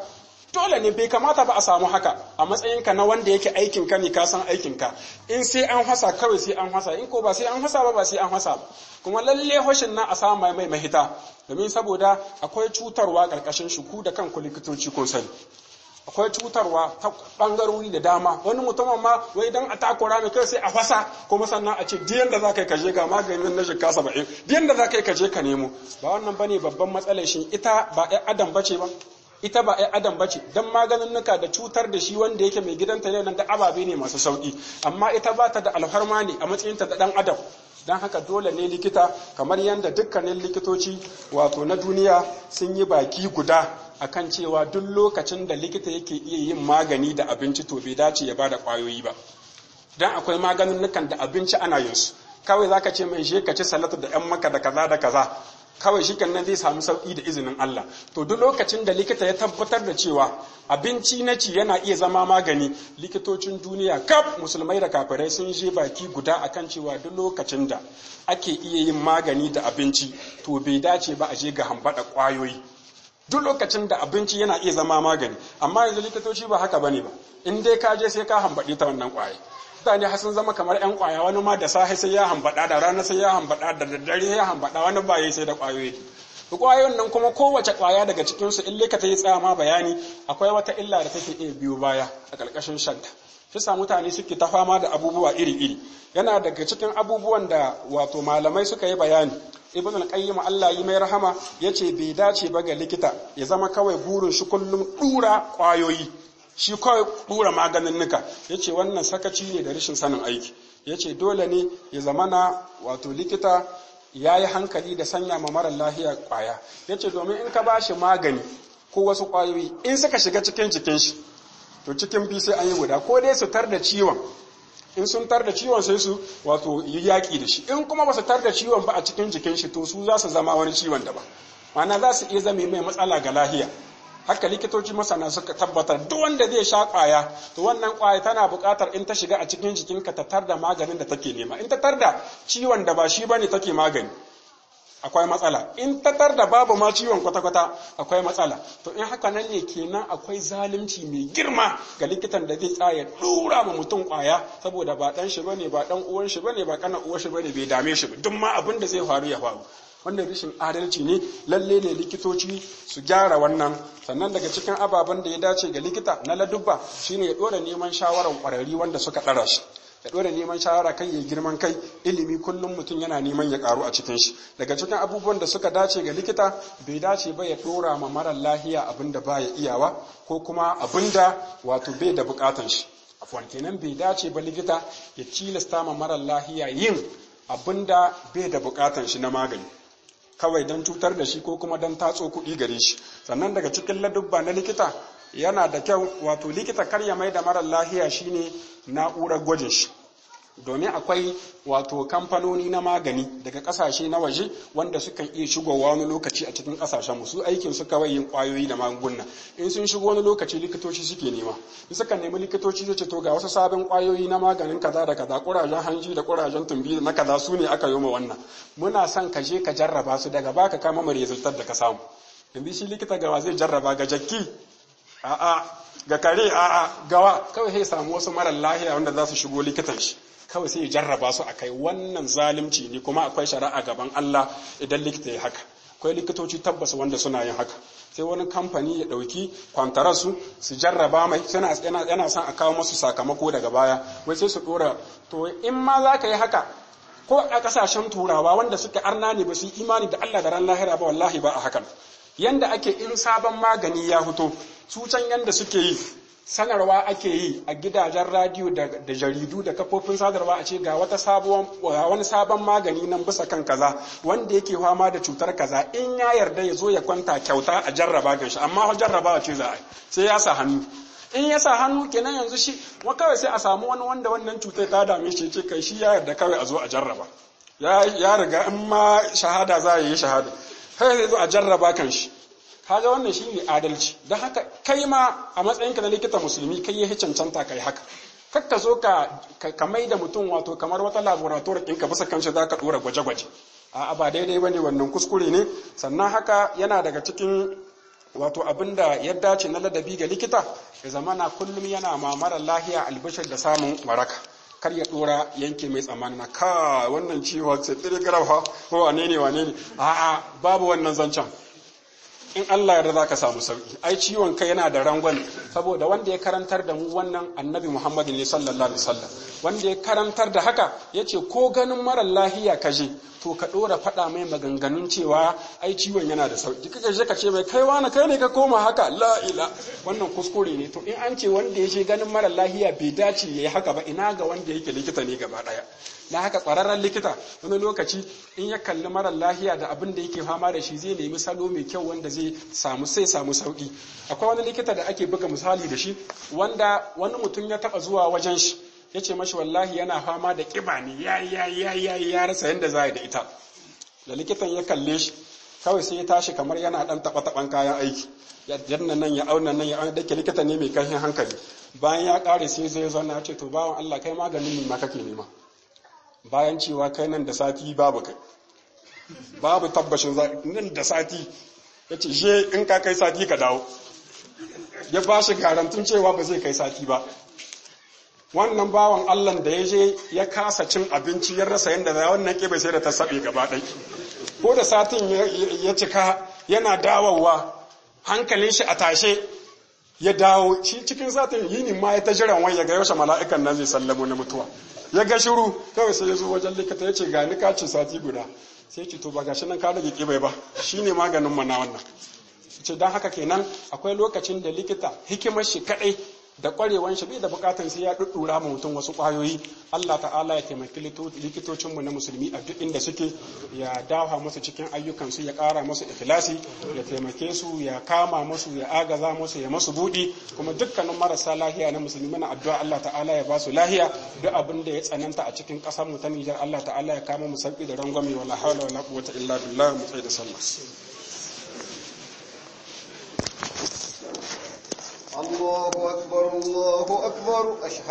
dole ne bai kamata ba a samu haka a matsayinka na wanda yake aikinka ne ka san aikinka in sai an hasa kawai sai an hasa in ko ba sai an hasa ba ba sai an hasa ba kuma lalle hoshin nan a samu mai mahita domin saboda akwai cutarwa karkashin shuku da kanku likitoci kun sani akwai cutarwa ta bangarori da dama wani mutumin ma wai dan a takura mai kai sai a fasa kuma sannan a ce diyan da za ka yi kaje ga maganin na shika saba'in diyan da za ka yi kaje ka nemo ba wannan bane babban matsalar shi ita ba ɗan adam bace ba ita ba ɗan adam bace dan maganin nuka da cutar da shi wanda yake mai gidanta ne nan da ababe ne masu sauki amma ita ba ta da alfarma ne a matsayinta da ɗan adam don haka dole ne likita kamar yadda dukkanin likitoci wato na duniya sun yi baki guda akan cewa duk lokacin da likita yake iya yin magani da abinci to bai dace ya bada kwayoyi ba dan akwai maganin da abinci ana yin su kawai zaka ce mai je ka ci salatu da yan maka da kaza da kaza kawai shi nan zai samu sauki da izinin Allah to duk lokacin da likita ya tabbatar da cewa abinci na ci yana iya zama magani likitocin duniya kaf musulmai da kafirai sun je baki guda akan cewa duk lokacin da ake iya yin magani da abinci to bai dace ba a je ga hambada kwayoyi duk lokacin da abinci yana iya zama magani amma yanzu likitoci ba haka bane ba in dai ka je sai ka hambaɗi ta wannan kwaye mutane har sun zama kamar yan kwaya wani ma da safe sai ya hambaɗa da rana sai ya hambaɗa da daddare ya hambaɗa wani ba sai da kwayoyi kwayoyin nan kuma kowace kwaya daga cikin su in likita ya tsaya ma bayani akwai wata illa da take iya biyo baya a ƙarƙashin shanta shi sa mutane suke ta fama da abubuwa iri-iri yana daga cikin abubuwan da wato malamai suka yi bayani ibn al-qayyim Allah yi mai rahama yace bai dace ba ga likita ya zama kawai burin shi kullum dura kwayoyi shi kawai dura maganin nuka yace wannan sakaci ne da rashin sanin aiki yace dole ne ya zama na wato likita ya yi hankali da sanya ma mara lahiya kwaya yace domin in ka bashi magani ko wasu kwayoyi in suka shiga cikin jikin shi to cikin bi sai an yi guda ko dai su tar da ciwon in sun tar da ciwon sai su wato yi yaƙi da shi in kuma ba su tar da ciwon ba a cikin jikin shi to su za su zama wani ciwon daban ma'ana za su iya zame mai matsala ga lahiya haka likitoci masana suka tabbatar duk wanda zai sha kwaya to wannan kwaya tana buƙatar in ta shiga a cikin jikinka ta tar da maganin da take nema in ta tar da ciwon da ba shi bane take magani akwai matsala in tatar da babu ma ciwon kwata-kwata akwai matsala to in haka nan ne kenan akwai zalunci mai girma ga likitan da zai tsaya dura ma mutum kwaya saboda ba dan shi bane ba dan uwan shi bane ba kana uwar shi bane bai dame shi ba duk ma abin da zai faru ya faru wannan rashin adalci ne lalle ne likitoci su gyara wannan sannan daga cikin ababen da ya dace ga likita na ladubba shine ya dora neman shawarar kwararri wanda suka ɗara shi ya ɗora neman shawara kai ya girman kai ilimi kullum mutum yana neman ya karu a cikin shi daga cikin abubuwan da suka dace ga likita bai dace ba ya ɗora ma marar lahiya abin da baya iyawa ko kuma abin da wato bai da bukatan shi afwan kenan bai dace ba likita ya cilasta ma marar lahiya yin abin da bai da bukatan shi na magani kawai don cutar da shi ko kuma don tatso kuɗi gare shi sannan daga cikin ladubba na likita yana da kyau wato likita kar ya mai da marar lahiya shine na'urar gwajin shi domin akwai wato kamfanoni na magani daga kasashe na waje wanda sukan iya shigowa wani lokaci a cikin kasashen mu su aikin su kawai yin kwayoyi da magunguna in sun shigo wani lokaci likitoci suke nema in suka nemi likitoci zai ce to ga wasu sabon kwayoyi na maganin kaza da kaza kurajen hanji da kurajen tumbi na kaza su ne aka yi ma wannan muna son ka je ka jarraba su daga baka kama mu resultat da ka samu yanzu shi likita gawa zai jarraba ga jakki a'a ga kare a'a gawa kawai sai samu wasu marar lahiya wanda za su shigo likitan shi kawai sai ya jarraba su a kai wannan zalunci ne kuma akwai shari'a gaban Allah idan likita ya haka akwai likitoci tabbas wanda suna yin haka sai wani kamfani ya ɗauki kwantararsu su jarraba mai suna yana son a kawo masu sakamako daga baya wai sai su ɗora to in ma za ka yi haka ko a ƙasashen turawa wanda suka arna ne ba su yi imani da Allah da ran lahira ba wallahi ba a hakan yanda ake in sabon magani ya fito su can yanda suke yi sanarwa ake yi a gidajen radiyo da jaridu da kafofin sadarwa a ce ga wata sabuwar wani sabon magani nan bisa kan kaza wanda yake fama da cutar kaza in ya yarda ya zo ya kwanta kyauta a jarraba gan shi amma jarraba ce za a yi sai ya sa hannu in ya sa hannu kenan yanzu shi wa kawai sai a samu wani wanda wannan cutar ta dame shi ce kai shi ya yarda kawai a zo a jarraba ya riga in ma shahada za a yi shahada kai zai zo a jarraba kan shi kaga wannan shi ne adalci don haka kai ma a matsayinka na likita musulmi kai ya cancanta kai haka kar ka zo ka ka mai da mutum wato kamar wata laboratory ɗinka bisa kan shi za ka ɗora gwaje-gwaje a ba daidai ba ne wannan kuskure ne sannan haka yana daga cikin wato abinda ya dace na ladabi ga likita ya zamana kullum yana ma mara lahiya albishir da samun waraka kar ya dora yanke mai tsammani na ka wannan ciwo sai tsiri garafa ko wane ne wane ne a'a babu wannan zancen in Allah yarda za ka samu sauki ai ciwon kai yana da rangon saboda wanda ya karantar da mu wannan annabi Muhammad ne sallallahu alaihi wasallam wanda ya karantar da haka yace ko ganin mara lahiya ka je to ka dora faɗa mai maganganun cewa ai ciwon yana da sauki kika je ka ce mai kai wani kai ne ka koma haka la ila wannan kuskure ne to in an ce wanda ya je ganin mara lahiya bai dace yayi haka ba ina ga wanda yake likita ne gaba daya na haka ƙwararren likita wani lokaci in ya kalli marar lahiya da abin da yake fama da shi zai nemi salo mai kyau wanda zai samu sai samu sauki akwai wani likita da ake buga misali da shi wanda wani mutum ya taba zuwa wajen shi ya ce mashi wallahi yana fama da ƙiba ne ya ya ya ya ya rasa yadda za da ita da likitan ya kalle shi kawai sai ya tashi kamar yana dan taba taban kayan aiki ya janna nan ya auna nan ya auna dake likita ne mai kashin hankali bayan ya kare sai zai zauna ya ce to bawan Allah kai maganin ne ma kake nema bayan cewa kai nan da sati babu kai babu tabbashin nan da sati ya ce je in ka kai sati ka dawo ya ba shi garantun cewa ba zai kai sati ba wannan bawan allah da ya je ya kasa cin abinci ya rasa yadda za wannan ƙiba sai da ta saɓe gaba ɗai ko da satin ya cika yana dawowa hankalin shi a tashe ya dawo shi cikin satin yini ma ya ta jiran wai ya ga yaushe mala'ikan nan zai sallamo na mutuwa ya ga shiru kawai sai ya zo wajen likita ya ce ga ni kaci sati guda sai ce to ba gashi nan ka rage kibai ba shine maganin mana wannan ce don haka kenan akwai lokacin da likita hikimar shi kadai da kwarewan shi bai da bukatan sai ya duddura ma mutum wasu kwayoyi Allah ta'ala ya taimaki likitocin mu na musulmi a duk inda suke ya dawa musu cikin ayyukan su ya kara musu ikhlasi ya taimake su ya kama musu ya agaza musu ya masu budi kuma dukkanin marasa lahiya na musulmi na addu'a Allah ta'ala ya ba su lahiya duk abin da ya tsananta a cikin kasar mu ta Nijar Allah ta'ala ya kama mu sauki da rangwame wala hawla wala quwwata illa billah mu da sallah الله أكبر الله أكبر أشهد